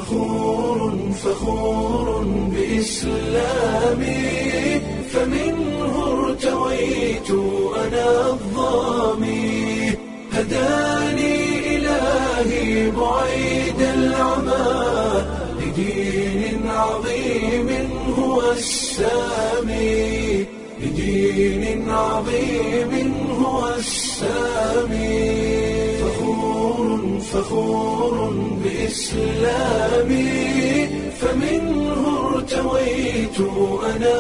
فخور فخور بإسلامي فمنه ارتويت أنا الظامي هداني إلهي بعيد العمى لدين عظيم هو السامي لدين عظيم هو السامي فخور فخور بإسلامي فمنه ارتويت أنا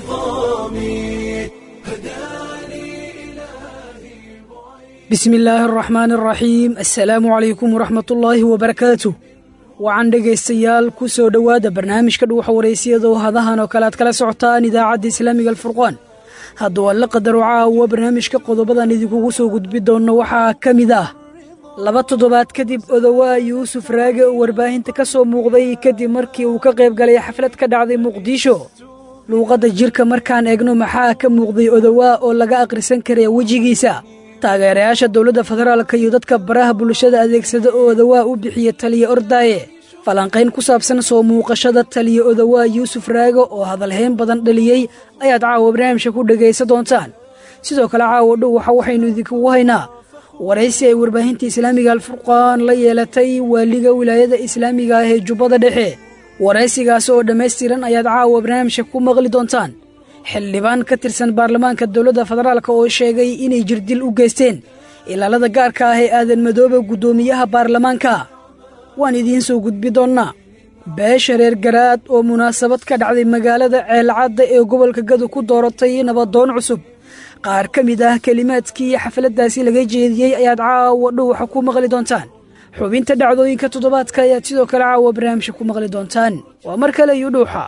الظامي هداني إلهي bismi illaahi araxmaan araxiim assalaamu calaykum waraxmatullaahi wabarakaatuh wacan dhegaystayaal ku soo dhowaada barnaamijka dhuuxa waraysiyadoo hadahan oo kale aad kala socotaan idaacadda islaamiga alfurqaan hadduu alla qadaro caawa barnaamijka qodobadan idinkugu soo gudbi doonno waxaa ka mid ah laba toddobaad kadib odowaa yuusuf raage oo warbaahinta ka soo muuqday kadib markii uu ka qayb galay xaflad ka dhacday muqdisho luuqadda jirka markaan eegno maxaa ka muuqday odowaa oo laga akhrisan karaya wejigiisa taageerayaasha dowladda federaalka iyo dadka baraha bulshada adeegsada oo odowaa u bixiya taliya ordaaye falanqayn ku saabsan soo muuqashada taliya odowaa yuusuf raago oo hadalhayn badan dhaliyey ayaad caawa barnaamijka ku dhegaysan doontaan sidoo kale caawa dhow waxa waxaynu idinkugu haynaa waraysi ay warbaahinta islaamiga alfurqaan la yeelatay waaliga wilaayada islaamiga ah ee jubbada dhexe waraysigaas oo dhammaystiran ayaad caawa barnaamijka ku maqli doontaan xildhibaan ka tirsan baarlamaanka dowladda federaalk oo sheegay inay jirdil u geysteen ilaalada gaarka ah ee aadan madoobe guddoomiyaha baarlamaanka waan idiin soo gudbi doonnaa beesha reer garaad oo munaasabad ka dhacday magaalada ceelcadda ee gobolka gadu ku dooratay nabadoon cusub qaar ka mid ah kelimaadkii xafladdaasi laga jeediyey ayaad caawa dhuuxa ku maqli doontaan xubinta dhacdooyinka toddobaadka ayaad sidoo kale caawa barnaamijka ku maqli doontaan waa mar kale iyo dhuuxa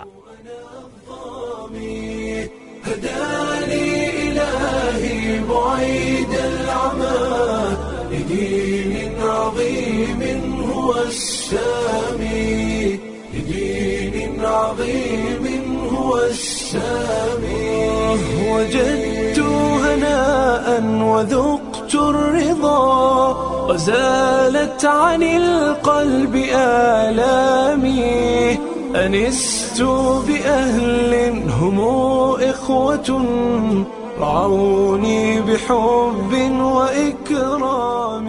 هداني إلهي بعيد العمى لدين عظيم هو السامي لدين عظيم هو السامي وجدت هناء وذقت الرضا وزالت عن القلب آلامي أنست بأهل هم إخوة رعوني بحب وإكرام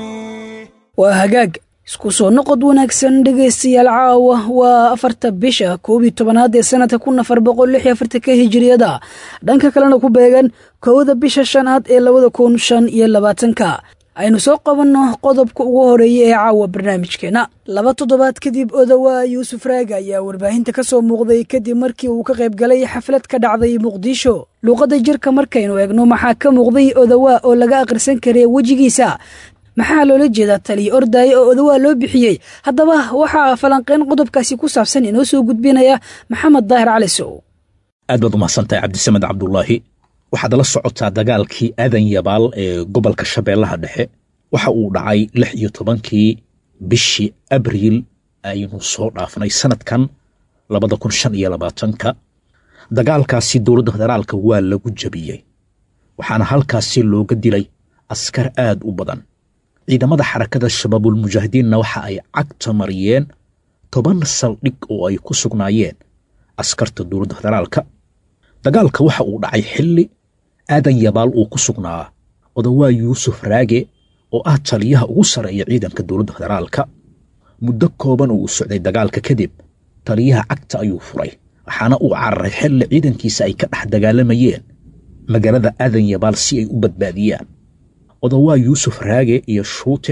waa hagaag isku soo noqod wanaagsan dhegaystayaal caawa waa afarta bisha koob iyo tobanaad ee sanadka kun afar boqol lix iyo afartanka hijiriyada dhanka kalena ku beegan kowda bisha shanaad ee labada kun shan iyo labaatanka aynu soo qabanno qodobka ugu horeeya ee caawa barnaamijkeenna laba toddobaad kadib odowaa yuusuf raaga ayaa warbaahinta ka soo muuqday kadib markii uu ka qayb galay xaflad ka dhacday muqdisho luuqadda jirka markaynu eegno maxaa ka muuqday odowaa oo laga akhrisan karaya wejigiisa maxaa loola jeedaa taliya ordaaye oo odowaa loo bixiyey haddaba waxaa falanqeyn qodobkaasi ku saabsan inoo soo gudbinaya maxamed daahir cali sow aad baad umahsantahay cabdisamed cabdulaahi waxaad la socotaa dagaalkii aadan yabaal ee gobolka shabeellaha dhexe waxa uu dhacay lix iyo tobankii bishii abriil aynu soo dhaafnay sanadkan labada kun shan iyo labaatanka dagaalkaasi dowladda federaalka waa lagu jabiyey waxaana halkaasi looga dilay askar aad u badan ciidamada xarakada shabaabulmujaahidiinna waxa ay cagta mariyeen toban saldhig oo ay ku sugnaayeen askarta dowladda federaalka dagaalka waxa uu dhacay xilli aadan yabaal uu ku sugnaa odowaa yuusuf raage oo ah taliyaha ugu sarreeya ciidanka dowladda federaalka muddo kooban oo uu socday dagaalka kadib taliyaha cagta ayuu furay waxaana uu cararay xilli ciidankiisa ay ka dhex dagaalamayeen magaalada aadan yabaal si ay u badbaadiyaan odowaa yuusuf raage iyo shuute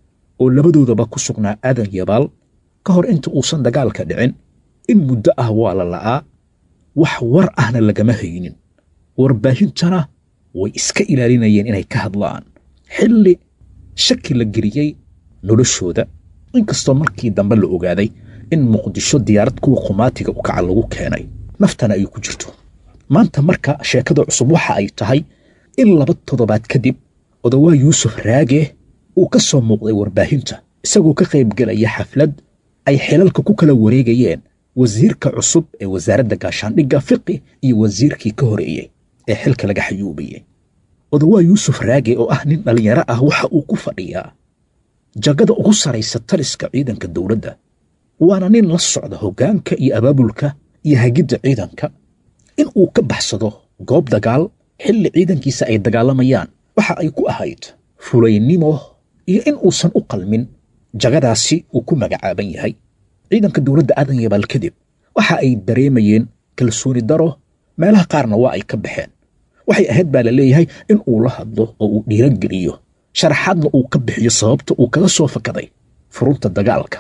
oo labadoodaba ku sugnaa aadan yabaal ka hor inta uusan dagaalka dhicin in muddo ah waa la la'aa wax war ahna lagama haynin warbaahintana way iska ilaalinayeen inay ka hadlaan xilli shaki la geliyey noloshooda inkastoo markii dambe la ogaaday in muqdisho diyaarad kuwa qumaatiga u kaca lagu keenay naftana ay ku jirto maanta marka sheekada cusub waxa ay tahay in laba toddobaad kadib odowaa yuusuf raage uu ka soo muuqday warbaahinta isagoo ka qaybgelaya xaflad ay xilalka ku kala wareegayeen wasiirka cusub ee wasaaradda gaashaandhigga fiqi iyo wasiirkii ka horeeyey ee xilka laga xayuubayey odowaa yuusuf raage oo ah nin dhallinyaro ah waxa uu ku fadhiyaa jagada ugu saraysa taliska ciidanka dowladda waana nin la socda hoggaanka iyo abaabulka iyo hagidda ciidanka in uu ka baxsado goob dagaal xilli ciidankiisa ay dagaalamayaan waxa ay ku ahayd fulaynimo iyo in uusan u qalmin jagadaasi uu ku magacaaban yahay ciidanka dowladda aadan yabaal kadib waxa ay dareemayeen kalsooni daro meelaha qaarna waa ay ka baxeen waxay ahayd baa la leeyahay in uu la hadlo oo uu dhiirogeliyo sharaxaadna uu ka bixiyo sababta uu kaga soo fakaday furunta dagaalka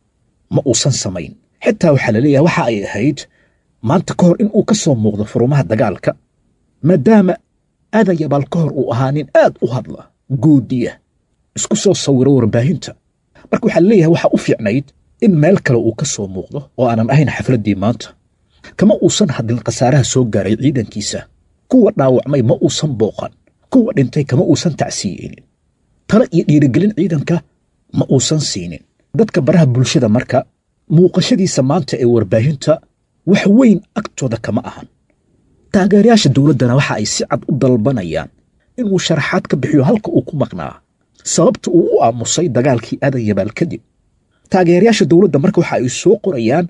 ma uusan samayn xitaa waxaa la leeyahay waxa ay ahayd maanta ka hor in uu ka soo muuqdo furumaha dagaalka maadaama aadan yabaal ka hor uu ahaa nin aad u hadla goodiya isku soo sawiro warbaahinta marka waxaa la leeyahay waxaa u fiicnayd in meel kale uu ka soo muuqdo oo aanan ahayn xafladdii maanta kama uusan hadlin khasaaraha soo gaaray ciidankiisa kuwa dhaawacmay ma uusan booqan kuwa dhintay kama uusan tacsiiyeynin tale iyo dhiirigelin ciidanka ma uusan siinin dadka baraha bulshada marka muuqashadiisa maanta ee warbaahinta wax weyn agtooda kama ahan taageerayaasha dowladdana waxa ay si cad u dalbanayaan inuu sharaxaad ka bixiyo halka uu ku maqnaa sababta uu u aamusay dagaalkii aadan yabaal kadib taageerayaasha dowladda marka waxa ay soo qorayaan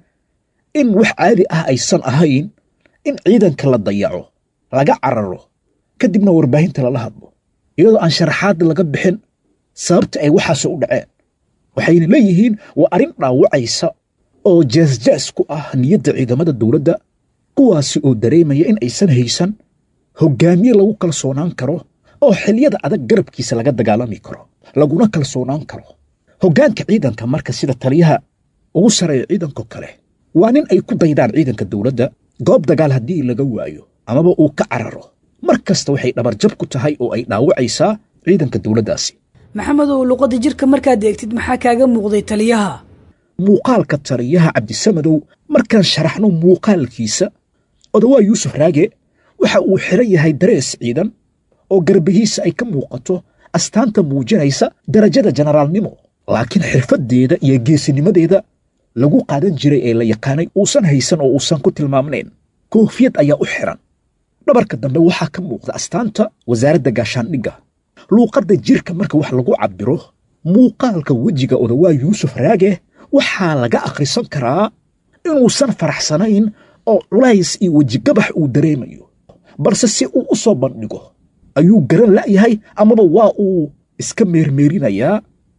in wax caadi ah aysan ahayn in ciidanka la dayaco laga cararo kadibna warbaahinta lala hadlo iyadoo aan sharaxaad laga bixin sababta ay waxaas u dhaceen waxayna leeyihiin waa arrin dhaawacaysa oo jeesjees ku ah niyadda ciidamada dowladda kuwaasi oo dareemaya in aysan haysan hoggaamiye lagu kalsoonaan karo oo xiliyada adag garabkiisa laga dagaalami karo laguna kalsoonaan karo hoggaanka ciidanka marka sida taliyaha ugu sareeya ciidanko kale waa nin ay ku daydaan ciidanka dowladda goob dagaal haddii laga waayo amaba uu ka cararo mar kasta waxay dhabarjab ku tahay oo ay dhaawacaysaa ciidanka dowladdaasi maxamedow luqadda jirka markaad eegtid maxaa kaaga muuqday taliyaha muuqaalka taliyaha cabdisamadow markaan sharaxno muuqaalkiisa odawaa yuusuf raage waxa uu xiran yahay darees ciidan oo garbihiisa ay ka muuqato astaanta muujinaysa darajada jenaraalnimo laakiin xirfaddeeda iyo geesinimadeeda lagu qaadan jiray ee la yaqaanay uusan haysan oo uusan ku tilmaamnayn koofiyad ayaa u xiran dhabarka dambe waxaa ka muuqda astaanta wasaaradda gaashaandhigga luuqadda jirka marka wax lagu cabbiro muuqaalka wejiga odawaa yuusuf raage waxaa laga akhrisan karaa inuusan faraxsanayn oo culays iyo wejigabax uu dareemayo balse si uu u soo bandhigo ayuu garan la'yahay amaba waa uu iska meermeerinayaa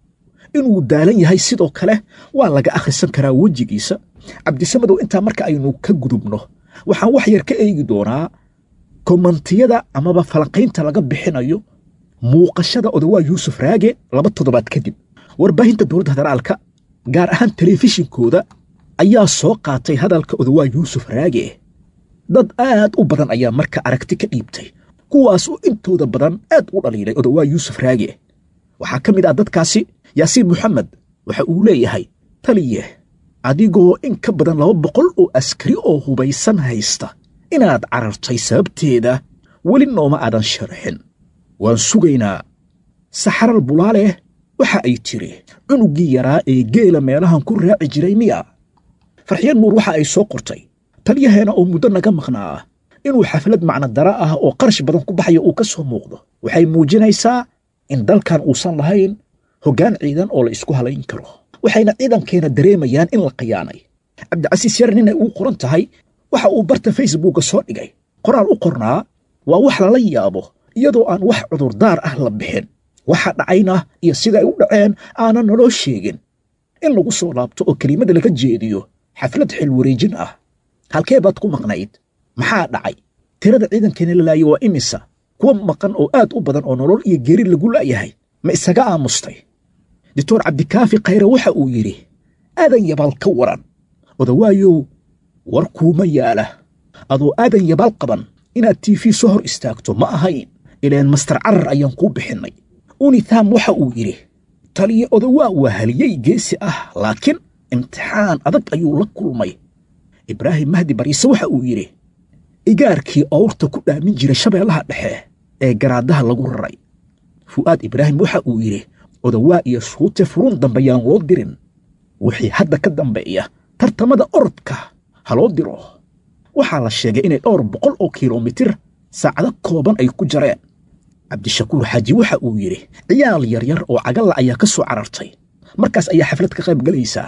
inuu daalan yahay sidoo kale waa laga akhrisan karaa wejigiisa cabdisamadow intaa marka aynu ka gudubno waxaan wax yar ka eegi doonaa komantiyada amaba falanqaynta laga bixinayo muuqashada odawaa yuusuf raage laba toddobaad kadib warbaahinta dowladda federaalka gaar ahaan telefishinkooda ayaa soo qaatay hadalka odawaa yuusuf raage dad aad u badan ayaa marka aragti ka dhiibtay kuwaas oo intooda badan aad u dhaliilay odawaa yuusuf raage waxaa ka mid ah dadkaasi yaasiin moxamed waxa uu leeyahay taliye adigoo in ka badan laba boqol oo askari oo hubaysan haysta inaad carartay sababteeda weli nooma aadan sharaxin waan sugaynaa saxaral bulaaleh waxa ay tiri cunuggii yaraa ee geela meelahan ku raaci jiray miya farxiyad nuur waxa ay soo qortay taliyaheena oo muddo naga maqnaa inuu xaflad macnodara ah oo qarash badan ku baxaya uu ka soo muuqdo waxay muujinaysaa in dalkan uusan lahayn hoggaan ciidan oo la isku halayn karo waxayna ciidankeena dareemayaan in la khiyaanay cabdicasiis yar nin ay uu qoran tahay waxa uu barta facebooka soo dhigay qoraal u qornaa waa wax lala yaabo iyadoo aan wax cudurdaar ah la bixin waxa dhacayna iyo sida ay u dhaceen aanan naloo sheegin in lagu soo laabto oo kelimada laga jeediyo xaflad xil wareejin ah halkee baad ku maqnayd maxaa dhacay tirada ciidankeena la laayay waa imisa kuwa maqan oo aad u badan oo nolol iyo geeri lagu la'yahay ma isaga aamustay doctor cabdikaafi khayre waxa uu yidhi aadan yabaal ka waran odawaayow war kuuma yaala adoo aadan yabaal qaban inaad tiifi soo hor istaagto ma ahayn ileen master carar ayaan kuu bixinnay unitham waxa uu yidhi taliya odawaa waa haliyey geesi ah laakiin imtixaan adag ayuu la kulmay ibraahim mahdi bariise waxa uu yidhi igaarkii owrta ku dhaamin jiray shabeellaha dhexe ee garaadaha lagu raray fu'aad ibraahim waxa uu yidhi odawaa iyo shuute furun dambe yaan loo dirin wixii hadda ka dambeeya tartamada orodka ha loo diro waxaa la sheegay inay dhowr boqol oo kilomitir saacado kooban ay ku jareen cabdishakuur xaaji waxa uu yidhi ciyaal yaryar oo cagalla ayaa ka soo carartay markaas ayaa xaflad ka qayb galaysaa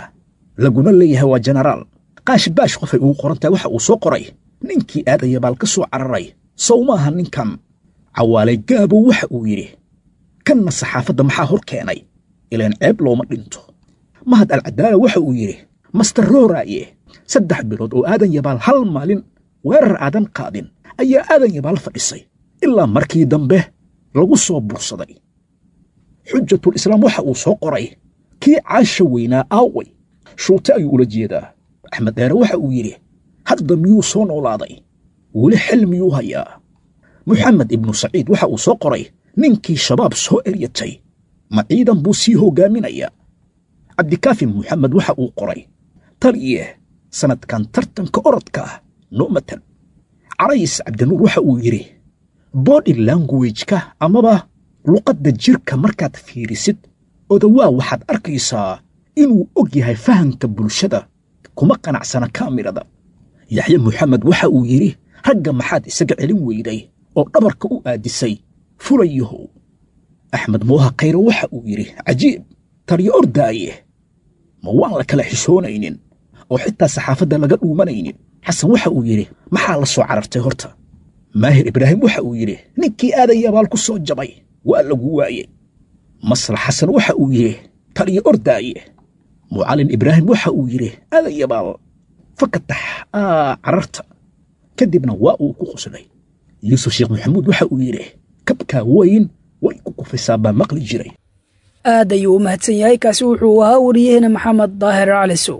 laguna leeyahay waa jenaraal qaashi baash qofay ugu qoran tahay waxa uu soo qoray ninkii aadaya baal ka soo cararay sow maaha ninkan cawaalay gaabow waxa uu yidhi kanna saxaafadda maxaa hor keenay ilaan ceeb looma dhinto mahad alcadaala waxa uu yidhi master rooraaye saddex bilood oo aadan yabaal hal maalin weerar aadan qaadin ayaa aadan yabaal fadhisay ilaa markii dambe lagu soo bursaday xujatul islaam waxa uu soo qoray kii caasha weynaa aaway shuute ayuu ula jeedaa axmed dheere waxa uu yidhi hadda miyuu soo noolaaday weli xil miyuu hayaa moxamed ibnu saciid waxa uu soo qoray ninkii shabaab soo eryatay ma ciidan buu sii hoggaaminayaa cabdikaafi moxamed waxa uu qoray taliye sannadkan tartanka orodka ah noo matan carays cabdinuur waxa uu yidhi body languageka amaba luqadda jirka markaad fiirisid odawaa waxaad arkaysaa inuu og yahay fahamka bulshada kuma qanacsana kaamirada yaxye moxamed waxa uu yidhi ragga maxaad isaga celin weyday oo dhabarka u aadisay fulayahow axmed mooha khayre waxa uu yidhi cajiib taliyo ordaaye ma waan la kala xishoonaynin oo xitaa saxaafadda laga dhuumanaynin xasan waxa uu yidhi maxaa la soo carartay horta maahir ibraahim waxa uu yidhi ninkii aadan yabaal ku soo jabay waa lagu waayey maslax xasan waxa uu yidhi taliyo ordaaye mucallin ibraahim waxa uu yidhi aadan yabaal fakatax aa cararta kadibna waa uu ku qoslay yuusuf sheekh maxamuud waxa uu yidhi kabkaa weyn way ku kufisaa baa maqli jiray aad ayuu u mahadsan yahay kaasi wuxuu ahaa wariyaheena maxamed daahir calisow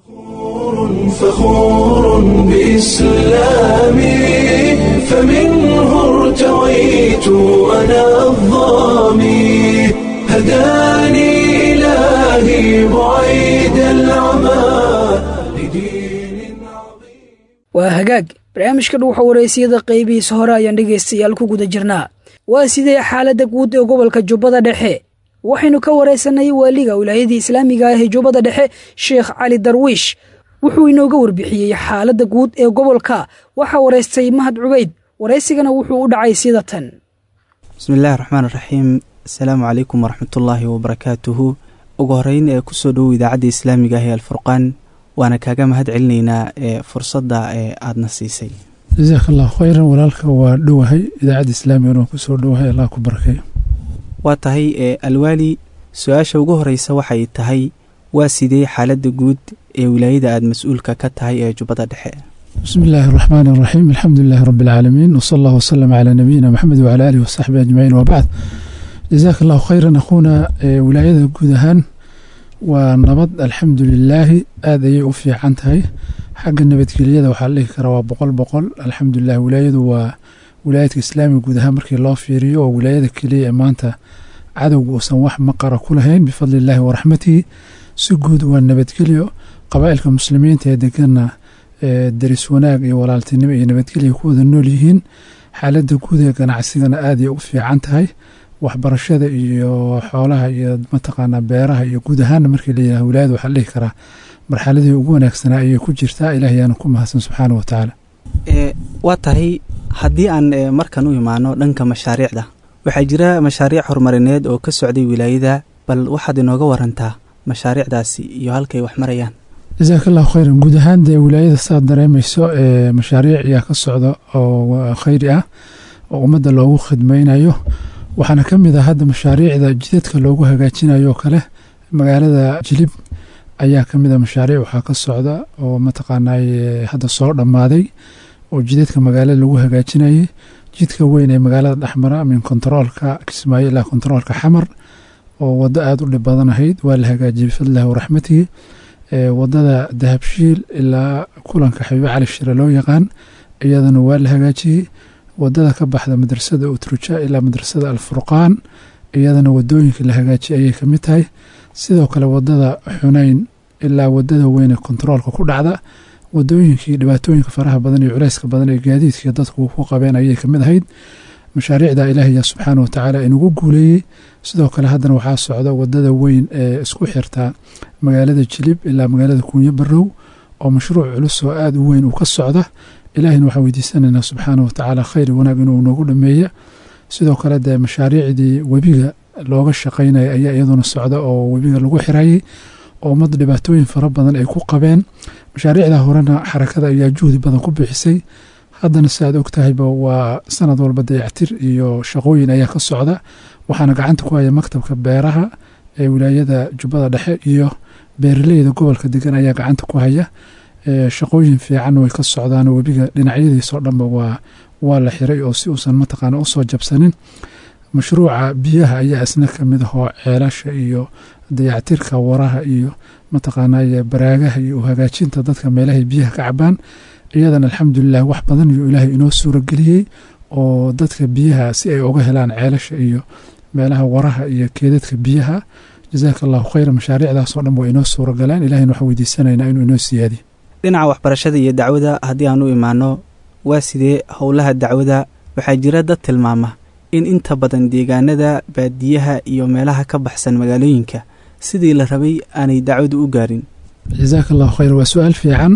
فخور بإسلامي فمنه ارتويت أنا الظامي هداني إلهي بعيد العمى لدين عظيم waa hagaag barnaamijka dhuuxa waraysiyada qaybihiisa hore ayaan dhegaystayaal ku guda jirnaa waa sidee xaaladda guud ee gobolka jubbada dhexe waxaynu ka waraysanay waaliga wilaayadii islaamiga ah ee jubbada dhexe sheekh cali darwiish wuxuu inooga warbixiyey xaaladda guud ee gobolka waxaa waraystay mahad cubayd waraysigana wuxuu u dhacay sida tan bismi illaahi raxmaan raxiim asalaamu calaykum waraxmatullaahi wabarakaatuhu ugu horeyn ee kusoo dhowow idaacadda islaamiga ah ee alfurqaan waana kaaga mahad celinaynaa ee fursadda ee aadna siisay jasaak allahu khayran walaalka waa dhowahay idaacadda islaamigana waan kusoo dhowahay allah ku barkeeyo waa tahay ee alwaali su-aasha ugu horeysa waxay tahay waa sidee xaaladda guud ee wilaayada aada mas-uulka ka tahay ee jubbada dhexe bismi illaahi araxmaan araxiim alxamdu lilahi rabbi alcaalamiin wsala allah wasalam calaa nabiyina maxamed wacala aalihi wasaxbihi ajmaciin wabacd jasaak allahu khayran akhuuna wilaayada guud ahaan waa nabad alxamdu lilaahi aada ayay u fiican tahay xagga nabadgelyada waxaa la dhihi karaa waa boqol boqol alxamdulilah wilaayadu waa wilaayadka islaamiga guud ahaan markii loo fiiriyo oo wilaayada keliya ee maanta cadowga uusan wax maqara ku lahayn bifadli illaahi waraxmatihi si guud waa nabadgelyo qabaa'ilka muslimiinta ee deganna daris wanaag iyo walaaltinimo iyo nabadgelya ku wada nool yihiin xaaladda guud ee ganacsigana aaday u fiican tahay waxbarashada iyo xoolaha iyo mataqaanaa beeraha iyo guud ahaanna markii layidhaha wilaayada waxaa la dhihi karaa marxaladii ugu wanaagsanaa ayay ku jirtaa ilaah yaana ku mahadsan subxaana wa tacaala waa tahay haddii aan markan u imaano dhanka mashaariicda waxaa jira mashaariic horumarineed oo ka socday wilaayada bal waxaad inooga warantaa mashaariicdaasi iyo halkay wax marayaan jasaak allahu khayran guud ahaan dee wilaayada saad dareemayso ee mashaariic ayaa ka socda oo khayri ah oo ummadda loogu khidmaynayo waxaana ka mid ah hadda mashaariicda jidadka loogu hagaajinayo oo kale magaalada jilib ayaa ka mid a mashaariic waxaa ka socda oo mataqaanay hadda soo dhammaaday oo jidadka magaalada lagu hagaajinayay jidka weyn ee magaalada dhexmara min kontaroolka kismaayo ilaa kontaroolka xamar oo waddo aada u dhib badan ahayd waa la hagaajiyey bifadlillahi waraxmatihi wadada dahabshiil ilaa kulanka xabiibe cali shire loo yaqaan iyadana waa la hagaajiyey wadada ka baxda madrasada utruja ilaa madrasada alfurqaan iyadana wadooyinka la hagaajiyay ayay kamid tahay sidoo kale wadada xunayn ilaa wadada weyne kontaroolka ku dhacda wadooyinkii dhibaatooyinka faraha badan iyo culeyska badan ee gaadiidkii dadku ku qabeen ayay kamid ahayd mashaariicda ilaahya subxaana watacaala inugu guuleeyey sidoo kale haddana waxaa socda wadada weyn ee isku xirta magaalada jilib ilaa magaalada kuunyo barow oo mashruuc culus oo aada u weyn uu ka socda ilaahina waxaan weydiisanaynaa subxaana watacaala khayr wanaag inuu noogu dhameeya sidoo kale dee mashaariicdii webiga looga shaqaynaya ayaa iyaduna socda oo webiga lagu xirayay oo ummadda dhibaatooyin fara badan ay ku qabeen mashaariicda horena xarakada ayaa juhdi badan ku bixisay haddana si aad og tahayba waa sanad walba dayactir iyo shaqooyin ayaa ka socda waxaana gacanta ku haya maktabka beeraha ee wilaayada jubbada dhexe iyo beeraleyda gobolka degan ayaa gacanta ku haya shaqooyin fiican way ka socdaan webiga dhinacyadiisoo dhanba waa waa la xiray oo si uusan mataqaana usoo jabsanin mashruuca biyaha ayaa isna kamid ahoo ceelasha iyo dayactirka waraha iyo mataqaanay baraagaha iyo hagaajinta dadka meelahay biyaha ka cabaan iyadana alxamdulilah wax badan iyo ilaahay inoo suurageliyey oo dadka biyaha si ay uga helaan ceelasha iyo meelaha waraha iyo keedadka biyaha jazaaka allahu khayra mashaariicdaasoo dhan waa inoo suuragaleen ilahayna waxaan weydiisanaynaa inuu inoo siyaadiyo dhinaca waxbarashada iyo dacwada haddii aan u imaano waa sidee howlaha dacwada waxaa jira dad tilmaama in inta badan deegaanada baadiyaha iyo meelaha ka baxsan magaalooyinka sidii la rabay aanay dacwadu u gaarin jazaaka allahu khayr waa su-aal fiican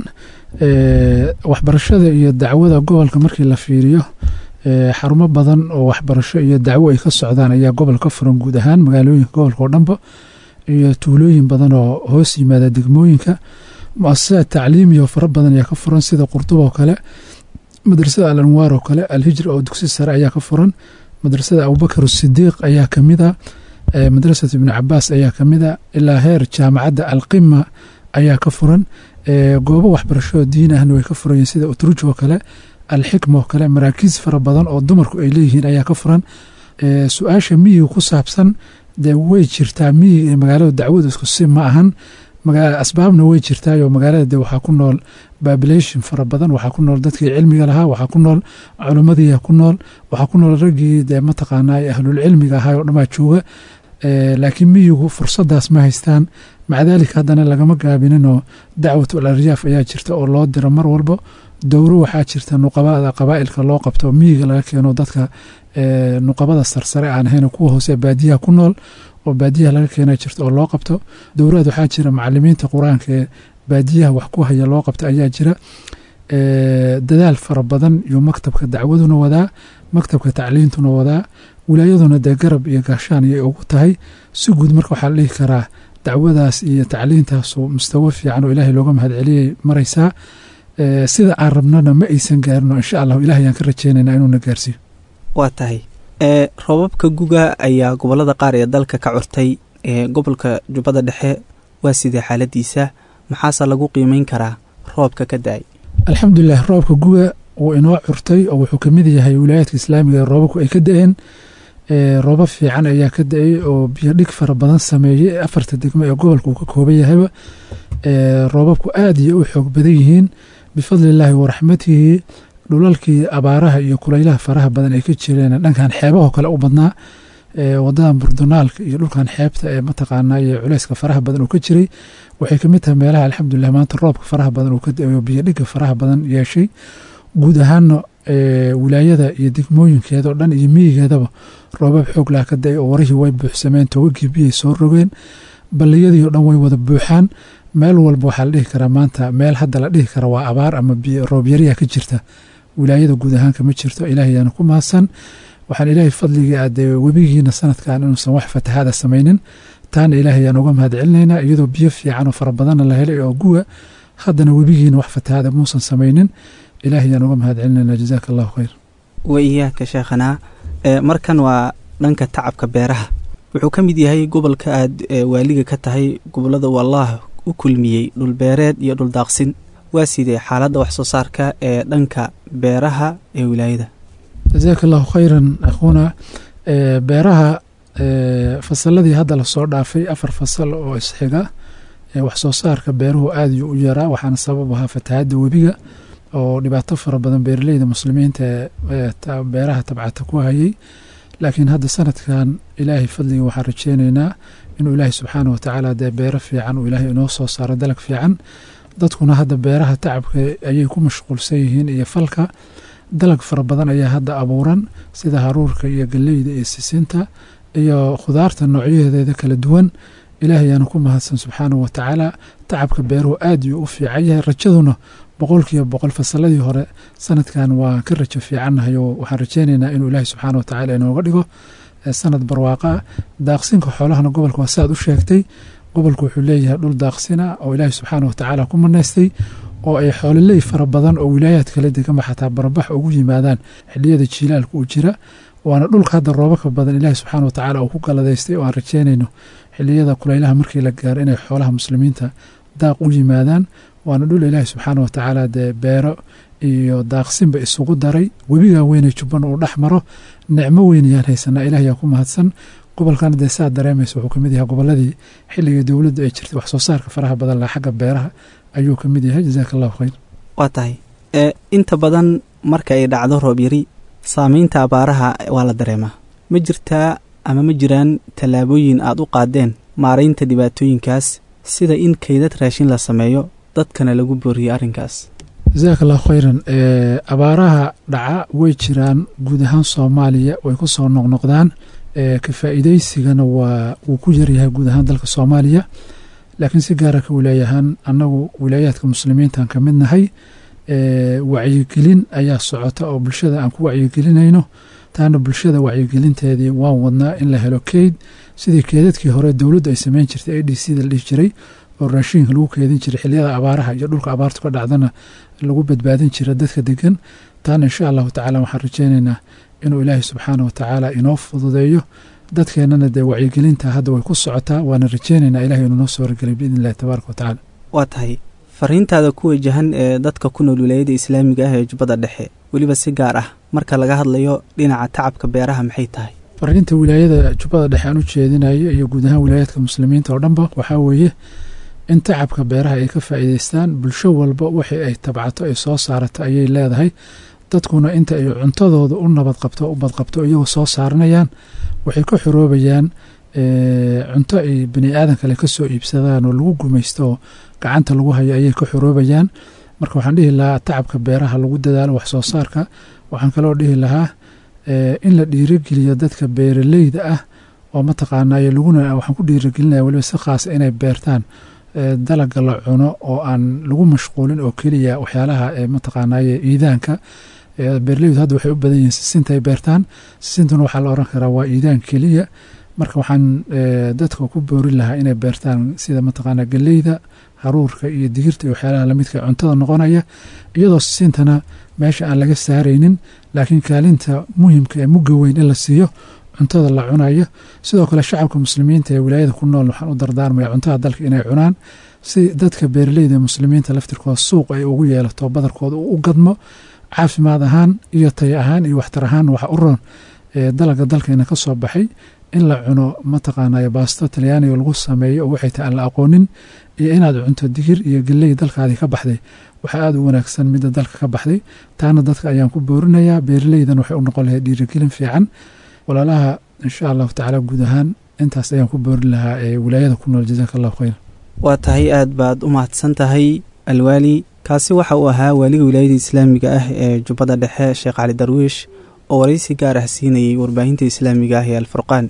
waxbarashada iyo dacwada gobolka markii la fiiriyo xarumo badan oo waxbarasho iyo dacwo ay ka socdaan ayaa gobol ka furan guud ahaan magaalooyinka gobolka oo dhanba iyo tuulooyin badan oo hoos yimaada degmooyinka mu-asasaad tacliimiya oo fara badan ayaa ka furan sida qurduba oo kale madrasada al anwaar oo kale alhijra oo dugsi sare ayaa ka furan madrasada abubakar sidiiq ayaa kamid a madrasat ibnu cabaas ayaa kamid a ilaa heer jaamacadda alqima ayaa ka furan goobo waxbarasho diin ahna way ka furan yihin sida utruj oo kale alxikma oo kale maraakiis fara badan oo dumarku ay leeyihiin ayaa ka furan su-aasha miyiga ku saabsan dee way jirtaa miyiga iyo magaalada dacwadu isku si ma ahan asbaabna way jirtaayoo magaalada de waxaa ku nool babilation fara badan waxaa ku nool dadkii cilmiga lahaa waxaa ku nool culimmadiia ku nool waxaa ku nool raggii dee mataqaanaa ahlulcilmiga ahaa oo dhamaa jooga laakiin miyigu fursadaas ma haystaan maca daalika haddana lagama gaabininoo dacwatul aryaaf ayaa jirta oo loo diro mar walba dowro waxaa jirta nuqabada qabaa'ilka loo qabto miyiga laga keeno dadka nuqabada sarsare aan ahayn kuwa hoose baadiyaha ku nool oo baadiyaha laga keena jirta oo loo qabto dowraad waxaa jira macalimiinta qur-aanka ee baadiyaha wax ku haya loo qabta ayaa jira dadaal fara badan iyo maktabka dacwaduna wadaa maktabka tacliintuna wadaa wilaayaduna dee garab iyo gaashaan ayay ugu tahay si guud marka waxaa la dhihi karaa dacwadaas iyo tacliintaasu mustawo fiican oo ilaahay looga mahad celiyay maraysaa sida aan rabnana ma aysan gaarino insha allahu ilahay ayaan ka rajeynaynaa inuuna gaarsiiyo waa tahay roobabka guga ayaa gobolada qaar ee dalka ka curtay ee gobolka jubbada dhexe waa sidee xaaladiisa maxaase lagu qiimeyn karaa roobka ka da-ay alxamdulilah roobka guga wuu inoo curtay oo wuxuu kamid yahay wilaayaadka islaamiga ee roobabku ay ka da-een roobab fiican ayaa ka da-ay oo biyo dhig fara badan sameeyey afarta degmo ee gobolka uu ka kooban yahayba roobabku aada iyo u xoog badan yihiin bifadli illaahi waraxmatihi dhulalkii abaaraha iyo kulaylaha faraha badan ay ka jireen dhankan xeebahoo kale u badnaa wadadan burdunaalka iyo dhulkan xeebta ee mataqaanaa iyo culeyska faraha badan uu ka jiray waxay kamid tahay meelaha alxamdulilah maanta roobka faraha badan uu ka da-ayo biyo dhiga faraha badan yeeshay guud ahaana wilaayada iyo degmooyinkeeda oo dhan iyo miyigeedaba roobab xoog laha ka da-ay oo warihii way buuxsameen togagii biyay soo rogeen balliyadii oo dhan way wada buuxaan meel walba waxaa la dhihi karaa maanta meel hadda la dhihi kara waa abaar ama roobyariya ka jirta wilaayada guud ahaanka ma jirto ilaahayaana ku mahadsan waxaan ilaahay fadligii aadee webigiina sanadkan inuusan wax fatahaada samaynin taana ilaahayaan uga mahad celinaynaa iyadoo biyo fiican oo fara badanna la helay oo guwa haddana webigiina wax fatahaada muusan samaynin ilaahayaan uga mahad celinaynaa jazaaka allahu khayr wa iyaaka sheekhanaa markan waa dhanka tacabka beeraha wuxuu ka mid yahay gobolka aad waaliga ka tahay gobolada wallaah u kulmiyey dhulbeereed iyo dhuldaaqsin waa sidee xaaladda wax soo saarka ee dhanka beeraha ee wilaayada jazaaka allahu khayran akhuuna beeraha fasaladii hadda lasoo dhaafay afar fasal oo isxiga wax soo saarka beeruhu aada yu u yaraa waxaana sabab ahaa fatahaadda webiga oo dhibaato fara badan beeraleyda muslimiinta ee beeraha tabcata ku hayay laakiin hadda sanadkan ilaahay fadliga waxaan rajeyneynaa inuu ilaahay subxaana watacaala dee beero fiican uu ilaahay inoo soo saaro dalag fiican dadkuna hadda beeraha tacabka ayay ku mashquulsan yihiin iyo falka dalag fara badan ayaa hadda abuuran sida haruurka iyo galleyda iyo sisinta iyo khudaarta noocyaheedeeda kala duwan ilaahay ayaana ku mahadsan subxaanahu watacaala tacabka beeruhu aad yuu u fiican yahay rajaduna boqolkiiba boqol fasaladii hore sanadkan waa ka rajo fiicannahay oo waxaan rajeyneynaa inuu ilaahay subxaana watacaala inooga dhigo sanad barwaaqa ah daaqsinka xoolahana gobolka waa saaad u sheegtay gobolku wuxuu leeyahay dhul daaqsina oo ilaahay subxaana watacaala ku manaystay oo ay xoololey fara badan oo wilaayaad kala deganba xataa barabax ugu yimaadaan xiliyada jiilaalka uu jira waana dhulka hadda roobaka badan ilaahay subxaana watacaala uu ku galadaystay oo aan rajeynayno xiliyada kulaylaha markii la gaaro inay xoolaha muslimiinta daaq u yimaadaan waana dhul ilaahay subxaana watacaala dee beero iyo daaqsinba isugu daray webigaa weyne jubban uu dhex maro nicmo weynayaan haysanaa ilaah yaa ku mahadsan gobolkana dee saa dareemaysa wuxuu kamid yahay goboladii xilligii dowladdu ay jirtay wax soo saarka faraha badan laha xagga beeraha ayuu ka mid yahay jazaaka allahu khayr waa tahay ee inta badan marka ay dhacdo roob yari saamaynta abaaraha waa la dareemaa ma jirtaa ama ma jiraan tallaabooyin aad u qaadeen maaraynta dhibaatooyinkaas sida in kaydad raashin la sameeyo dadkana lagu booriyo arrinkaas jazaaka allahu khayran abaaraha dhaca way jiraan guud ahaan soomaaliya way ku soo noqnoqdaan ka faa'iidaysigana waa wuu ku yaryahay guud ahaan dalka soomaaliya laakiin si gaara ka wilaayahaan annagu wilaayaadka muslimiintaan ka mid nahay wacyigelin ayaa socota oo bulshada aan ku wacyigelinayno taana bulshada wacyigelinteedii waan wadnaa in la helo keyd sidii keedadkii hore dowladdu ay sameyn jirtay a d c da la dhihi jiray oo raashiinka lagu keedin jiray xiliyada abaaraha iyo dhulka abaartu ka dhacdana lagu badbaadin jira dadka degan taana insha allahu tacaala waxaan rajeynaynaa inuu ilaahay subxaana wa tacaala inoo fududeeyo dadkeennana dee wacyigelinta hadda way ku socotaa waana rajeynaynaa ilahay inuu noo soo wargelay biidn illahi tabaaraka wa tacaala waa tahay fariintaada ku wajahan ee dadka ku nool wilaayada islaamiga ah ee jubbada dhexe weliba si gaar ah marka laga hadlayo dhinaca tacabka beeraha maxay tahay fariinta wilaayada jubbada dhexe aan u jeedinayo iyo guud ahaan wilaayaadka muslimiinta oo dhanba waxaa weeye in tacabka beeraha ay ka faa'iidaystaan bulsho walba wixii ay tabcato ay soo saarato ayay leedahay dadkuna inta ay cuntadooda u nabad qabto u badqabto iyagoo soo saaranayaan waxay ka xoroobayaan cunto ay bani aadan kale ka soo iibsadaan oo lagu gumaysto oo gacanta lagu hayo ayay ka xoroobayaan marka waxaan dhihi lahaa tacabka beeraha lagu dadaalo wax soo saarka waxaan kaloo dhihi lahaa in la dhiirogeliyo dadka beeraleyda ah oo mataqaanayo laguna waxaan ku dhiirogelinaya weliba si khaasa inay beertaan dalaga la cuno oo aan lagu mashquulin oo keliya waxyaalaha mataqaanaye iidaanka beeraleydu hadda waxay u badan yihiin sisinta ay beertaan sisintuna waxaa la oran karaa waa iidaan keliya marka waxaan dadka ku boorin lahaa inay beertaan sida mataqaana geleyda haruurka iyo digirta iyo waxyaalaha lamidka cuntada noqonaya iyadoo sisintana meesha aan laga saaraynin laakiin kaalinta muhimka ee mugga weyn in la siiyo cuntada la cunayo sidoo kale shacabka muslimiinta ee wilaayada ku nool waxaan u dardaarmaya cuntada dalka inay cunaan si dadka beeraleyda ee muslimiinta laftirkooda suuq ay ugu yeelato badarkooda uu u gadmo caafimaad ahaan iyo tay ahaan iyo waxtar ahaan waxa u roon dalaga dalkeena ka soo baxay in la cuno mataqaanay baasto talyaaniga lagu sameeyo oo waxay tahay aan la aqoonin iyo inaad cunto digir iyo geley dalkaadii ka baxday waxaa aada u wanaagsan midda dalka ka baxday taana dadka ayaan ku boorinayaa beeraleydan waxay u noqon lahayd dhiirigelin fiican walaalaha insha allahu tacaala guud ahaan intaas ayaan ku boorin lahaa ee wilaayada ku nool jazaaka allahu khayr waa tahay aad baad u mahadsan tahay alwaali kaasi waxa uu ahaa waaliga wilaayada islaamiga ah ee jubbada dhexe sheekh cali darwiish oo waraysi gaar ah siinayay warbaahinta islaamiga ah ee alfurqaan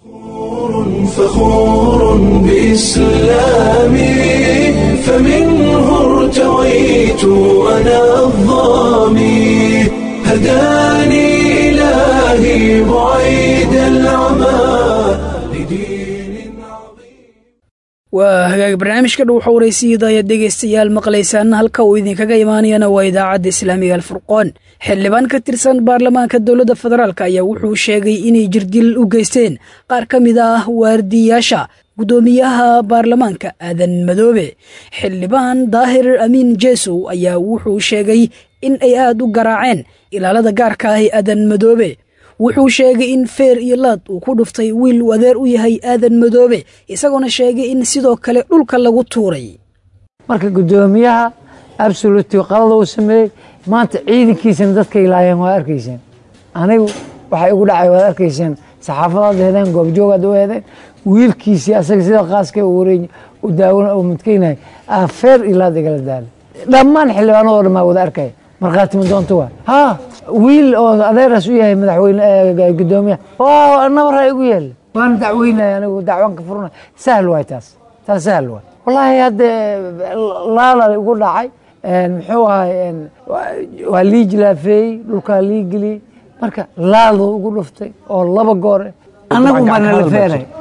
فخور بإسلامي فمنه ارتويت أنا الظامي هداني إلهي بعيد العمى لدين عظيم waa hagaag barnaamijka dhow xowraysiiyada ayaad dhegaystayaal maqlaysaan halka uu idinkaga imaanayana waa idaacadda islaamiga alfurqoon xildhibaan ka tirsan baarlamaanka dowladda federaalk ayaa wuxuu sheegay inay jirdil u geysteen qaar ka mid ah waardiyayaasha guddoomiyaha baarlamaanka aadan madoobe xildhibaan daahir amiin jeesow ayaa wuxuu sheegay in ay aad u garaaceen ilaalada gaarka ah ee aadan madoobe wuxuu sheegay in feer iyo laad uu ku dhuftay wiil uu adeer u yahay aadan madoobe isagoona sheegay in sidoo kale dhulka lagu tuuray marka guddoomiyaha absoluti qalada uu sameeyey maanta ciidankiisana dadka ilaayeen waa arkayseen anigu waxay igu dhacay waad arkayseen saxaafadaad heedeen goobjoogaad u heedeen wiilkiisii asaga sida qaaska wareey u daawan oo mudkaynay feer iyo laad igala daalay dhammaan xildhibaanadoo dhan baa wada arkaya markhaati ma doonto waa ha wiil oo adeeraas u yahay madaxweyne gudoomiyaha waa nabara igu yeela waana dacweynaya anigu dacwan ka furna sahl waay taas taas sahl waay wallaahi hadda laala igu dhacay muxuu ahay waa lii jilaafeeyey dhulkaa lii geliyey marka laaduu igu dhuftay oo laba goore annagu baa nala feeray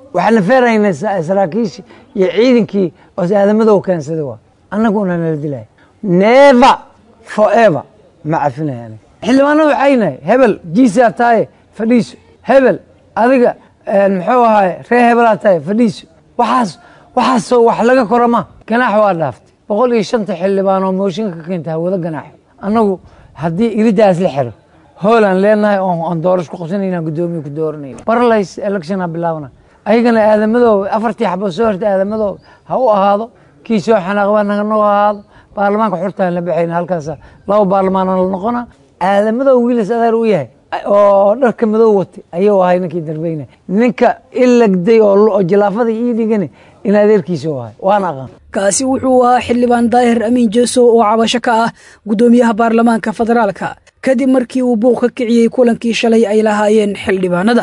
waxaana feeraynay saraakiishii iyo ciidankii oos aadamadow keensaday waa annaguna nala dilaya never forever ma cafinaya aniga xildhibaanada waxaynahay hebel jiisaa tahay fadhiiso hebel adiga muxuu ahaay ree hebelaa tahay fadhiiso waxaas waxaasoo wax laga kora ma ganaax waa dhaaftay boqol iyo shanta xildhibaan oo mooshinka ka keenta hawada ganaaxo annagu haddii iridaas la xiro hoolaan leenahay oon doorasho ku qabsanayna guddoomiye ku dooranayna barlays electiona bilaabna ayagana aadamadooba afartii xabo soo horta aadamadooba ha u ahaado kii soo xanaaqba naganoo ahaado baarlamaanka xurtaan la baxayna halkaas laba baarlamaana la noqona aadamadooba wiilas adeer u yahay oo dharka madow watay ayuu ahay ninkii darbeyna ninka ilagday oo jilaafada ii dhigani in adeerkiisa u ahay waana aqaan kaasi wuxuu ahaa xildhibaan daahir amiin jeesow oo cabasho ka ah guddoomiyaha baarlamaanka federaalka kadib markii uu buuq ka kiciyey kulankii shalay ay lahaayeen xildhibaanada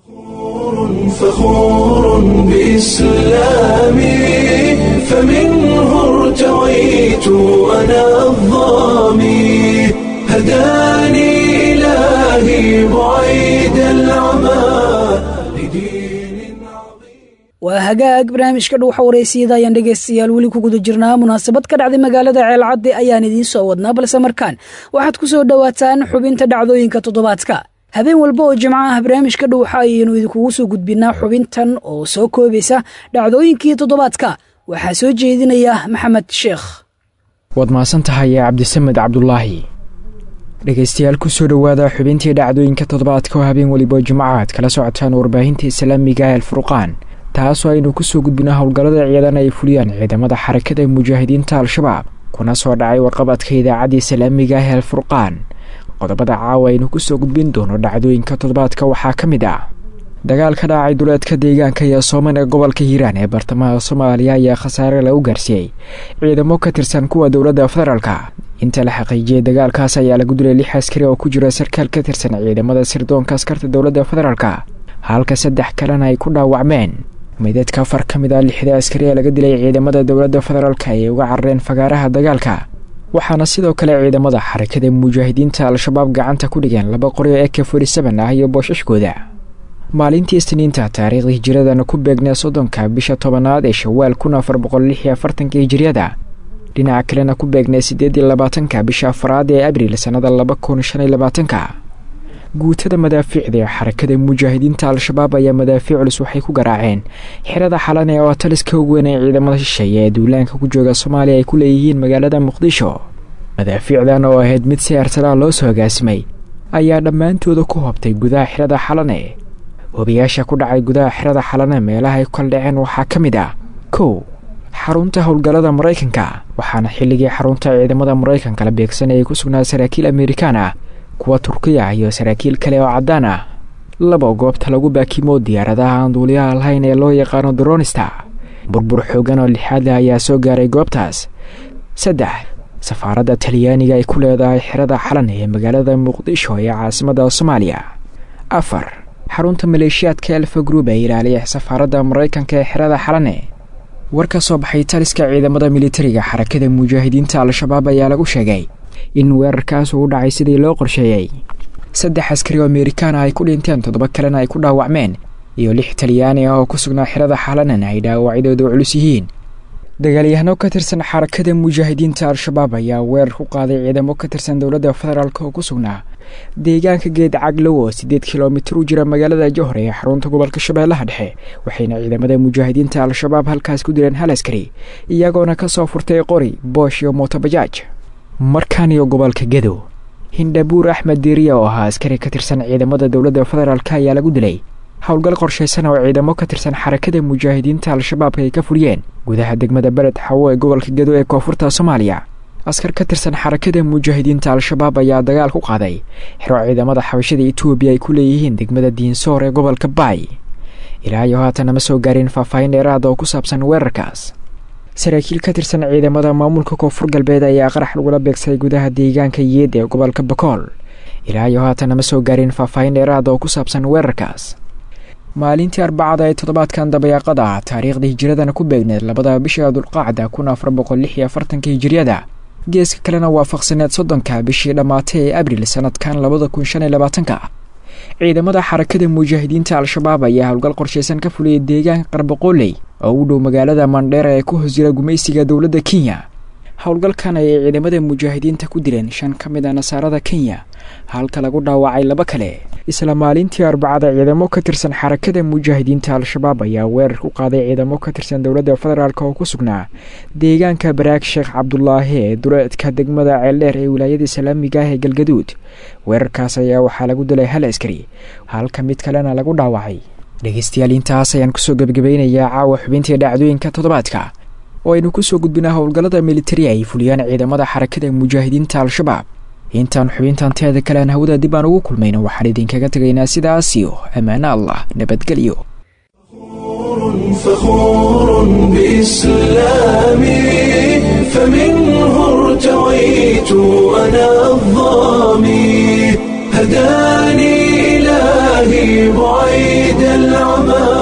فخور بإسلامي فمنه ارتويت أنا الظامي هداني إلهي بعيد العمى لدين عظيم waa hagaag barnaamijka dhuuxa wareysiyada ayaan dhegaystayaal weli ku guda jirnaa munaasabad ka dhacday magaalada ceelcadde ayaan idiin soo wadnaa balse markaan waxaad ku soo dhowaataan xubinta dhacdooyinka toddobaadka habeen walba oo jimco ah barnaamijka dhuuxa ayaynu idinkugu soo gudbinaa xubintan oo soo koobaysa dhacdooyinkii toddobaadka waxaa soo jeedinaya maxamed sheekh waad mahadsan tahay cabdisamed cabdulaahi dhegaystayaal ku soo dhowaada xubintii dhacdooyinka toddobaadka oo habeen weliba jimco aad kala socotaan warbaahinta islaamiga ee alfurqaan taasoo aynu ku soo gudbino howlgallada ciidan ay fuliyaan ciidamada xarakada mujaahidiinta al-shabaab kuna soo dhacay warqabadka idaacadda islaamiga ah ee alfurqaan qodobada caawa aynu ku soo gudbin doono dhacdooyinka toddobaadka waxaa ka mid ah dagaal ka dhacay duleedka deegaanka iyo sooman ee gobolka hiiraan ee bartamaha soomaaliya ayaa khasaare lagu gaarsiiyey ciidamo ka tirsan kuwa dowladda federaalka inta la xaqiijiyey dagaalkaas ayaa lagu dilay lix askari oo ku jira sarkaal ka tirsan ciidamada sirdoonka askarta dowladda federaalka halka saddex kalena ay ku dhaawacmeen meydadka afar ka mid ah lixda askari ee laga dilay ciidamada dowladda federaalka ayay uga carareen fagaaraha dagaalka waxaana sidoo kale ciidamada xarakada mujaahidiinta al-shabaab gacanta ku dhigeen laba qori oo eka forty-seven ah iyo boosashkooda maalintii isniinta taariikhda hijiradana ku beegnee soddonka bisha tobanaad ee shawaal kun afar boqol lix iyo afartanka hijiriyada dhinaca kalena ku beegnee siddeed iyo labaatanka bisha afaraad ee abriil sannada laba kun shan iyo labaatanka guutada madaafiicda ee xarakada mujaahidiinta al-shabaab ayaa madaafiic culus waxay ku garaaceen xerada xalane oo taliska ugu weyn ee ciidamada shisheeye ee duulaanka ku jooga soomaaliya ay ku leeyihiin magaalada muqdisho madaafiicdan oo ahayd mid si artalaa loo soo hogaasimay ayaa dhammaantooda ku hobtay gudaha xerada xalane hobiyaasha ku dhacay gudaha xerada xalane meelaha ay kala dhaceen waxaa ka mid ah kow xarunta howlgallada maraykanka waxaana xilligii xarunta ciidamada maraykanka la beegsanayay ku sugnaa saraakiil amerikaan ah kuwa turkiya iyo saraakiil kale oo caddaan ah laba goobta lagu baakimo diyaaradaha aan duuliyaha lahayn ee loo yaqaano dronista burbur xoogan oo lixaad leh ayaa soo gaaray goobtaas saddex safaaradda talyaaniga ay ku leedahay xerada xalan ee magaalada muqdisho ee caasimadda soomaaliya afar xarunta maleeshiyaadka elfa gruub ee ilaaliya safaaradda maraykanka ee xerada xalane war ka soo baxay taliska ciidamada militariga xarakada mujaahidiinta al-shabaab ayaa lagu sheegay in weerarkaas uu u dhacay sidii loo qorsheeyey saddex askari oo amerikaan ah ay ku dhinteen toddoba kalena ay ku dhaawacmeen iyo lix talyaani ah oo ku sugnaa xerada xalanan ay dhaawacyadooda culus yihiin dagaalyahano ka tirsan xarakada mujaahidiinta al-shabaab ayaa weerar ku qaaday ciidamo ka tirsan dowladda federaalk oo ku sugnaa deegaanka geed caglow oo siddeed kilomitir u jira magaalada johor ee xarunta gobolka shabeellaha dhexe waxayna ciidamada mujaahidiinta al-shabaab halkaas ku dileen hal askari iyagoona ka soo furtay qori boosh iyo mootobajaaj markaan iyo gobolka gedow hindhabuur axmed diiriya oo ahaa askari ka tirsan ciidamada dowladda federaalk ayaa lagu dilay howlgal qorshaysan oo ciidamo ka tirsan xarakada mujaahidiinta al-shabaabka ay ka fuliyeen gudaha degmada beled xawo ee gobolka gedo ee koonfurta soomaaliya askar ka tirsan xarakada mujaahidiinta al-shabaab ayaa dagaal ku qaaday xero ciidamada xabashada etoobiya ay ku leeyihiin degmada diinsoor ee gobolka baay ilaa iyo haatan ma soo gaarin faahfaahin dheeraada oo ku saabsan weerarkaas saraakiil ka tirsan ciidamada maamulka koonfur galbeed ayaa qarax lagula beegsaday gudaha deegaanka yeed ee gobolka bakool ilaa iyo haatan ma soo gaarin faahfaahin dheeraada oo ku saabsan weerarkaas maalintii arbacada ee toddobaadkan dabayaaqada ah taariikhda hijiradana ku beegneed labada bisha dulqaacda kun afar boqol lix iyo afartanka hijiriyada geeska kalena waafaqsaneed soddonka bishii dhammaatay ee abril sanadkan labada kun shan iyo labaatanka ciidamada xarakada mujaahidiinta al-shabaab ayaa howlgal qorshaysan ka fuliyay deegaanka qarbaqooley oo u dhow magaalada mandheera ee ku hoos jira gumaysiga dowladda kenya howlgalkan ayay ciidamada mujaahidiinta ku dileen shan ka mid a nasaarada kenya halka lagu dhaawacay laba kale isla maalintii arbacada ciidamo ka tirsan xarakada mujaahidiinta al-shabaab ayaa weerar ku qaaday ciidamo ka tirsan dowladda federaalk oo ku sugnaa deegaanka baraag sheekh cabdulaahi ee duleedka degmada ceeldheer ee wilaayada islaamiga ah ee galgaduud weerarkaas ayaa waxaa lagu dilay hal askari halka mid kalena lagu dhaawacay dhegeystayaal intaas ayaan kusoo gebagabaynayaa caawa xubintii dhacdooyinka toddobaadka oo aynu kusoo gudbinaa howlgallada militari ay fuliyaan ciidamada xarakada mujaahidiinta al-shabaab intaan xubintan teeda kalean hawada dib aan ugu kulmayno waxaan idinkaga tegaynaa sidaasiyo ammaano allah nabadgelyo فخور بإسلامي فمنه ارتويت أنا الظامي هداني إلهي بعيد العمى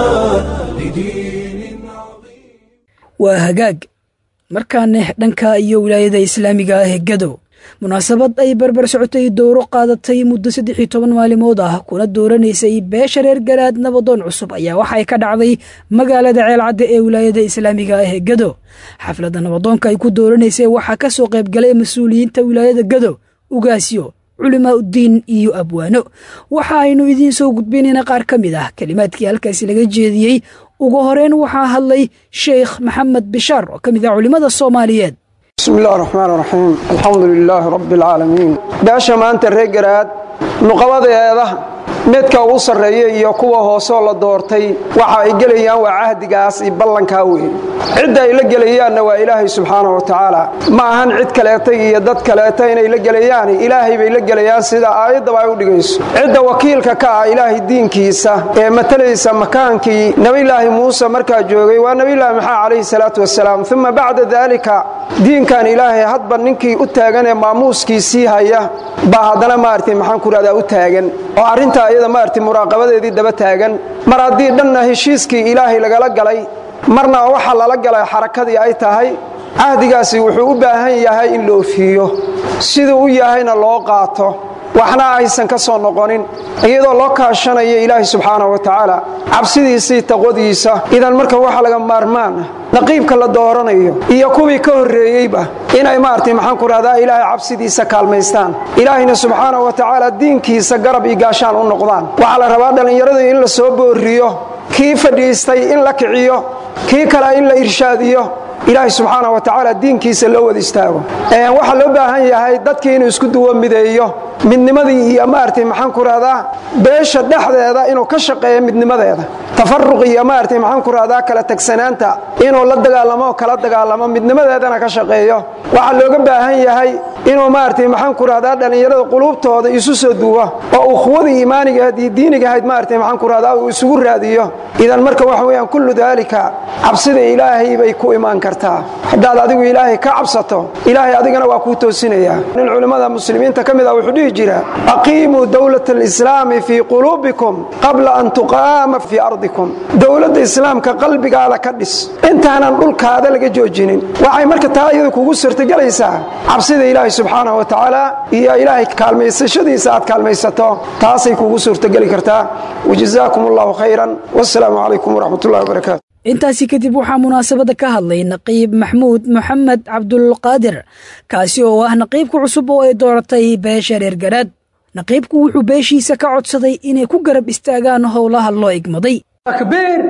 لدين عظيم waa hagaag markaana dhanka iyo wilaayada islaamiga ah ee gadow munaasabad ay barbar socotay dowro qaadatay muddo saddex iyo toban maalimood ah kuna dooranaysay beesha reer garaad nabadoon cusub ayaa waxay ka dhacday magaalada ceelcadda ee wilaayada islaamiga ah ee gado xafladda nabadoonka ay ku dooranaysay waxaa ka soo qaybgalay mas-uuliyiinta wilaayada gado ugaasyo culimaa uddiin iyo abwaano waxa aynu idiin soo gudbinayna qaar ka mid ah kelimaadkii halkaasi laga jeediyey ugu horeyn waxaa hadlay sheekh maxamed bishaar oo ka mid ah culimmada soomaaliyeed bismi illahi raxmaan raxiim alxamdu lilaahi rabbi alcaalamiin beesha maanta reer garaad nuqabadeeda midka ugu sarreeya iyo kuwa hoosoo la doortay waxa ay gelayaan waa cahdigaas iyo ballankaa weyn cidda ay la gelayaanna waa ilaahay subxaana wa tacaala ma ahan cid kaleeta iyo dad kaleeta inay la gelayaan ilaahay bay la gelayaan sida aayaddaba ay u dhigayso cidda wakiilka ka ah ilaahay diinkiisa ee matalaysa makaankii nebilaahi muuse markaa joogay waa nebilaahi maxaa calayhi salaatu wasalaam uma bacda daalika diinkan ilaahay hadba ninkii u taagan ee maamuuskiisii haya baa haddana maaragtay maxaan ku rahdaa u taagan oo arrintaa iyada maaragtay muraaqabadeedii daba taagan mar haddii dhanna heshiiskii ilaahay lagala galay marna waxa lala galay xarakadii ay tahay cahdigaasi wuxuu u baahan yahay in la ofiiyo siduu u yahayna loo qaato waxna aysan ka soo noqonin iyadoo loo kaashanayo ilaahay subxaana wa tacaala cabsidiisii taqwadiisa idan marka waxa laga maarmaana naqiibka la dooranayo iyo kuwii ka horreeyeyba inay maaragtay maxaan ku rahdaa ilaahay cabsidiisa kaalmaystaan ilaahayna subxaana wa tacaala diinkiisa garab iyo gaashaan u noqdaan waxaa la rabaa dhallinyaradu in la soo booriyo kii fadhiistay in la kiciyo kii kale in la irshaadiyo ilaahay subxaana wa tacaala diinkiisa loo wada istaago waxaa loo baahan yahay dadkii inuu isku duwo mideeyo midnimadii iyo maaragtay maxaan ku rahdaa beesha dhexdeeda inuu ka shaqeeyo midnimadeeda tafaruq iyo maaragtay maxaan ku rahdaa kala tagsanaanta inuu la dagaalamo oo kala dagaalamo midnimadeedana ka shaqeeyo waxaa looga baahan yahay inuu maaragtay maxaan ku rahdaa dhallinyarada quluubtooda isu soo duwo oo ukhuwadii iimaanigahayd iyo diinigahayd maaragtay maxaan ku rahdaa uu isugu raadiyo idan marka waxa weeyaan kullu daalika cabsida ilaahay bay ku imaan kartaa haddaad adigu ilaahay ka cabsato ilaahay adigana waa kuu toosinayaa nin culimmada muslimiinta ka mid ah wuxuu dhihi jira aqiimuu dowlata alislaami fii quluubikum qabla an tuqaama fii ardikum dowladda islaamka qalbigaada ka dhis intaanan dhulkaada laga joojinin waxay marka taa iyada kugu suurtagelaysaa cabsida ilaahay subxaanahu wa tacaala iyo ilaahay kaalmaysashadiisa aad kaalmaysato taasay kugu suurtageli kartaa wajazaakum allahu khayran wassalaamu calaykum waraxmat ullahi wabarakaatu intaasi kadib waxaa munaasabadda ka hadlay naqiib maxmuud moxamed cabdulqaadir kaasi oo ah naqiibka cusub oo ay dooratay beesha reer garaad naqiibku wuxuu beeshiisa ka codsaday inay ku garab istaagaan howlaha loo igmaday takbiir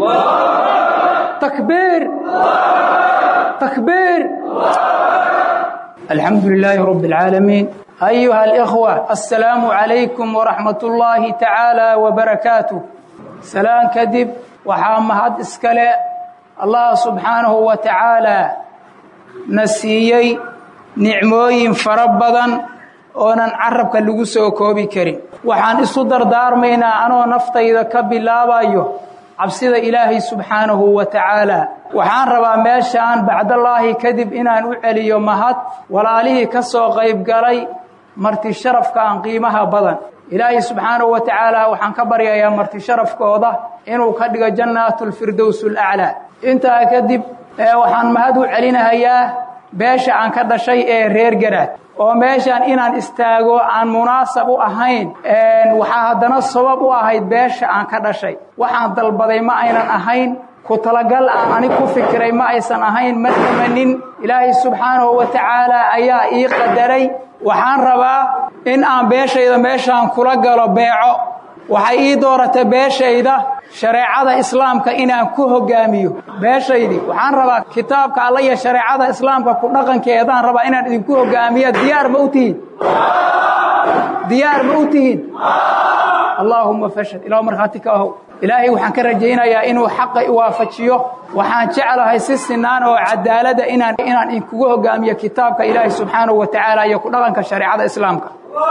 takbiir takbiir alxamdu lilaahi rabbi alcaalamiin ayuha alikhwa assalaamu calaykum waraxmat ullaahi tacaala wabarakaatuh salaan kadib waxaa mahad iskale allah subxaanahu wa tacaalaa na siiyey nicmooyin fara badan oonan carabka lagu soo koobi karin waxaan isu dardaarmaynaa anoo naftayda ka bilaabayo cabsida ilaahay subxaanahu wa tacaalaa waxaan rabaa meeshaan bacdallaahi kadib inaan u celiyo mahad walaalihii ka soo qaybgalay marti sharafka aan qiimaha badan ilaahay subxaanahu wa tacaala waxaan ka baryayaa marti sharafkooda inuu ka dhigo jannaatulfirdows alaclaa intaa kadib waxaan mahad u celinahayaa beesha aan ka dhashay ee reer garaad oo meeshaan inaan istaago aan munaasab u ahayn waxaa haddana sabab u ahayd beesha aan ka dhashay waxaan dalbaday ma aynan ahayn ku talagal aan anig ku fikiray ma aysan ahayn ma tamanin ilaahay subxaanahu wa tacaala ayaa ii qadaray waxaan rabaa in aan beeshayda meeshaan kula galo beeco waxay ii dooratay beeshayda shareecada islaamka inaan ku hogaamiyo beeshaydii waxaan rabaa kitaabka alla iyo shareecada islaamka ku dhaqankeedaan rabaa inaan idinku hogaamiya diyaar ma u tihiin diyaar ma u tihiin allaahumma fashad ilaah markhaati ka ahow ilaahay waxaan ka rajaynayaa inuu xaqa iwaafajiyo waxaan jeclahay si sinaan oo cadaalada inaan inaan idinkugu hogaamiyo kitaabka ilaahay subxaanahu wa tacaala iyo ku dhaqanka shareecada islaamka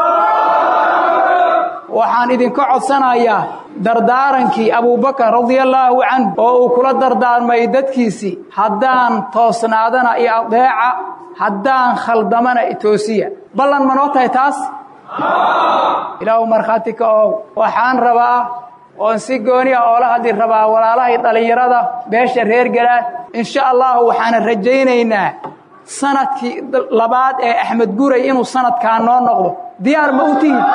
waxaan idinka codsanayaa dardaarankii abuubakar radiallaahu canhu oo uu kula dardaarmay dadkiisii haddaan toosnaadana iyo adeeca haddaan khaldamana itoosiya ballan ma noo tahay taas ilaahu markhaati ka ow waxaan rabaa oon si gooni ah oola hadli rabaa walaalahay dhallinyarada beesha reer garaad insha allahu waxaana rajaynaynaa sanadkii labaad ee axmed guray inuu sanadkaa noo noqdo diyaar ma u tihin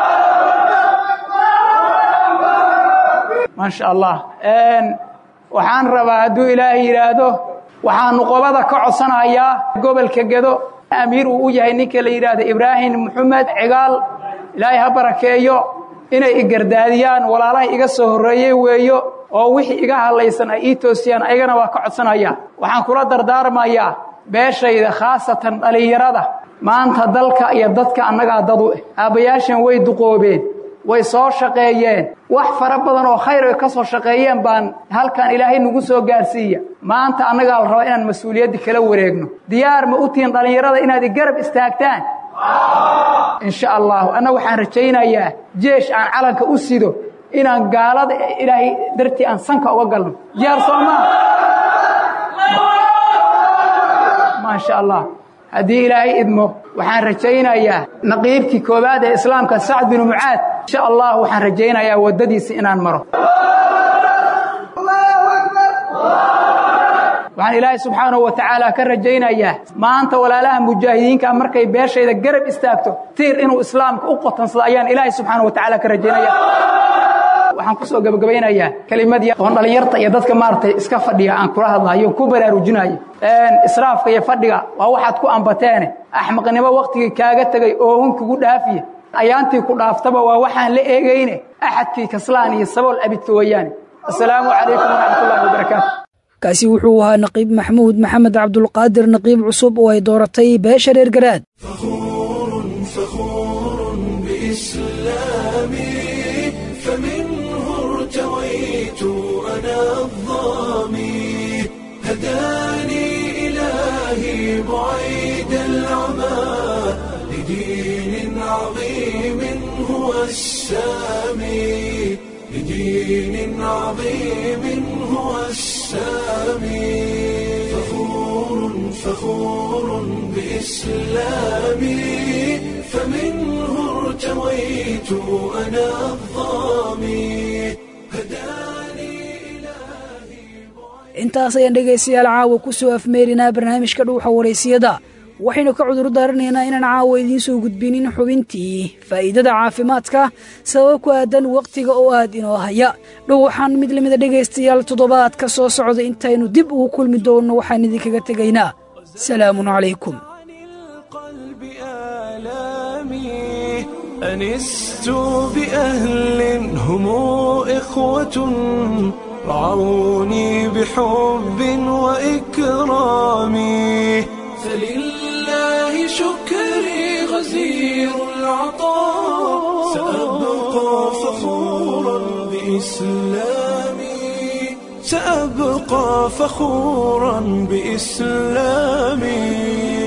maasha allah waxaan rabaa hadduu ilaahay yidhaahdo waxaan nuqobada ka codsanayaa gobolka gedo amiir uu u yahay ninka la yidhaahdo ibraahim maxamed cigaal ilaahay ha barakeeyo inay igardaadiyaan walaalahay iga soo horreeyey weeyo oo wixii iga hadlaysan ay ii toosiyaan ayagana waa ka codsanaya waxaan kula dardaarmayaa beeshayda khaasatan dhallinyarada maanta dalka iyo dadka annagaa dad u eh aabbayaashan way duqoobeen way soo shaqeeyeen wax fara badan oo khayr ay ka soo shaqeeyeen baan halkan ilaahay nagu soo gaarsiiya maanta annagaa la rabaa inaan mas-uuliyadda kala wareegno diyaar ma u tihiin dhallinyarada inaad igarab istaagtaan insha allahu anna waxaan rajaynayaa jeesh aan calanka u sido inaan gaalada ilaahay dartii aan sanka uga galno diyaar soo maa maasha allah haddii ilaahay idmo waxaan rajaynayaa naqiibkii koowaad ee islaamka sacd binu mucaad insha allah waxaan rajaynayaa waddadiisi inaan maro waxaan ilaahay subxaanahu wa tacaala ka rajaynayaa maanta walaalaha mujaahidiinka markay beeshayda garab istaagto tiir inuu islaamka u qotansado ayaan ilaahay subxaanahu wa tacaala ka rajaynaya waxaan ku soo gabagabaynayaa kelimadii oon dhallinyarta iyo dadka maaragtay iska fadhiga aan kula hadlayo ku baraarujinayo israafka iyo fadhiga waa waxaad ku ambateene axmaqnimo wakhtigii kaaga tegay oohun kugu dhaafiya ayaantii ku dhaaftaba waa waxaan la eegayne axadkii kaslaan iyo sabool abidka weeyaane assalaamu calaykum waraxmatullahi wabarakaatu kaasi wuxuu ahaa naqiib maxamuud maxamed cabdulqaadir naqiib cusub oo ay dooratay beesha reer garaad ارتويت أنا الظامي هداني إلهي بعيد العمى لدين عظيم هو السامي لدين عظيم هو السامي فخور فخور بإسلامي فمنه ارتويت أنا الظامي intaas ayaan dhegaystayaal caawa ku soo afmeerinaa barnaamijka dhuuxa waraysiyada waxaynu ka cudur daaranaynaa inaan caawa idiin soo gudbinin xubintii faa'iidada caafimaadka sabab ku aadan wakhtiga oo aad inoo haya dhuuxan mid lamida dhegaystayaal toddobaadka soo socda intaynu dib ugu kulmi doonno waxaan idinkaga tegaynaa salaamun calaykum أنست بأهل هم إخوة رعوني بحب وإكرام فلله شكري غزير العطاء سأبقى فخورا بإسلامي سأبقى فخورا بإسلامي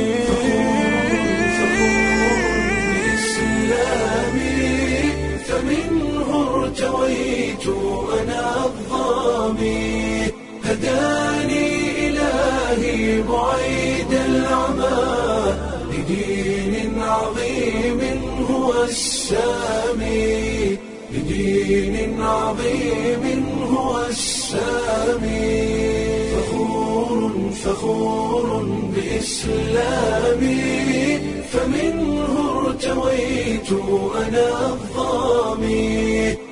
ارتويت أنا الظامي هداني إلهي بعيد العمى لدين عظيم هو السامي لدين عظيم هو السامي فخور فخور بإسلامي فمنه ارتويت أنا الظامي